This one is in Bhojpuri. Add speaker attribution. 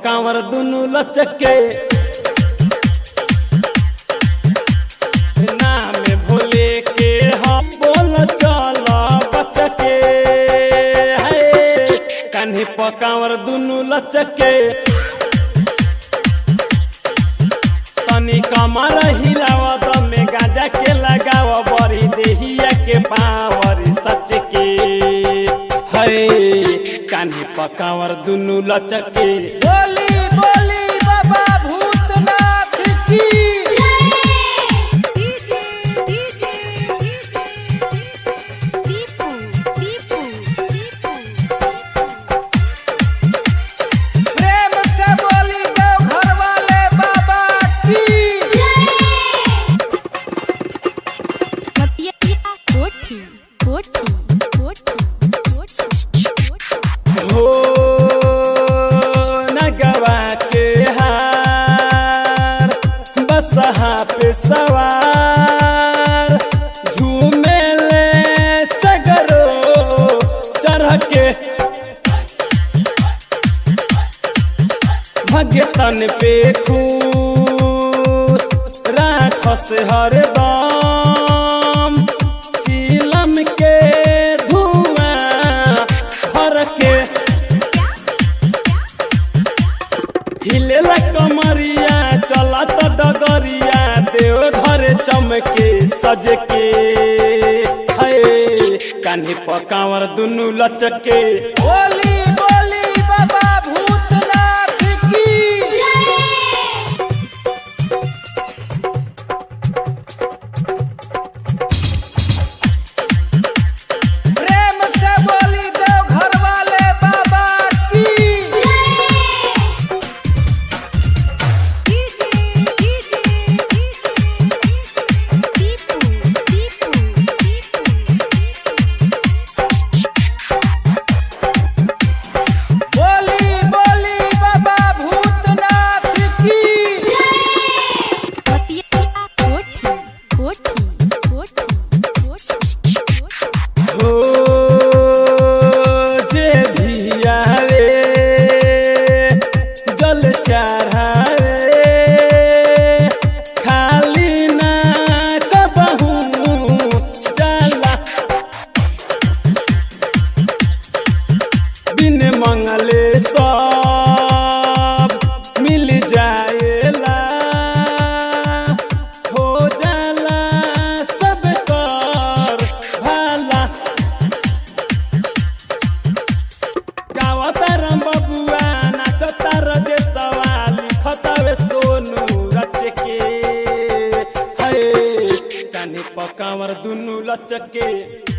Speaker 1: पकावर दुनु लचके नाम भोले के हम बोल चल बचके है कान्ही पकावर दुनु लचके तनी कमर हिलाव दमे गाजा के लगाव बड़ी देहिया के पावर सच के है कान्ही पकावर दुनु लचके
Speaker 2: बोली बोली बाबा भूतनाथ की
Speaker 3: DJ DJ DJ Deepu Deepu Deepu
Speaker 2: प्रेम से बोली दो घर वाले बाबा की
Speaker 3: मतिया कोठी कोठी कोठी कोठी
Speaker 1: हो नगवा के हार बसहा पे सवार झूमे ले सगरो चढ़ के भगतन पे खुश राखस हरदम चिलम के धुआं भर के हिलेला कमरिया चलत डगरिया देव घर चमके सज के है कान्ही पकावर दुनु लचके
Speaker 2: बोली बोली बाबा भूतनाथ की प्रेम से बोली दो घर वाले बाबा की
Speaker 3: DJ DJ DJ Deepu Deepu Deepu
Speaker 2: बोली बोली बाबा भूतनाथ की
Speaker 3: मतिया कोठी कोठी कोठी कोठी
Speaker 1: हो जे भी आवे जल चढ़ावे खाली ना कबहू जाला बिन मंगले सब मिल जाएला हो जाला सब कर भाला गावता राम बबुआ नाचता रजे सवाल लिखतावे सोनू रच के है कानी पकावर दुनु लचके